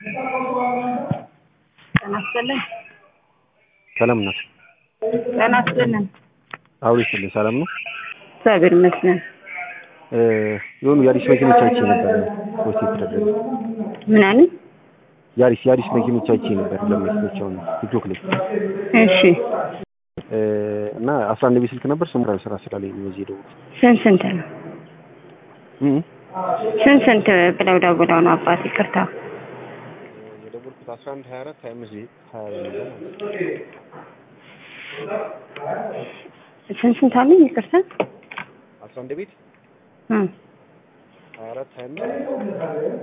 ጤና ይስጥልን። ሰላም ናት። ጤና ይስጥልን። አሁን ይስጥልኝ። ሰላም ነው። እግዚአብሔር ይመስገን። የሆኑ የአዲስ መኪኖች አይቼ ነበር ፖስት የተደረገ ምን አለኝ? የአዲስ የአዲስ መኪኖች አይቼ ነበር ለመኪኖቻውን ቲክቶክ ላይ እሺ እና አስራ አንድ ቤት ስልክ ነበር ስሙ ስራ ስላለኝ ነው እዚህ የደወልኩት። ስንት ስንት ነው? እም ስንት ስንት ብለው ደውለው ነው አባት? ይቅርታ የደወልኩት አስራ አንድ ሀያ አራት ሀያ አምስት ሀያ በሚለው ማለት ነው። ስንት ስንት አለኝ? ይቅርታ አስራ አንድ ቤት እ ሀያ አራት ሀያ አምስት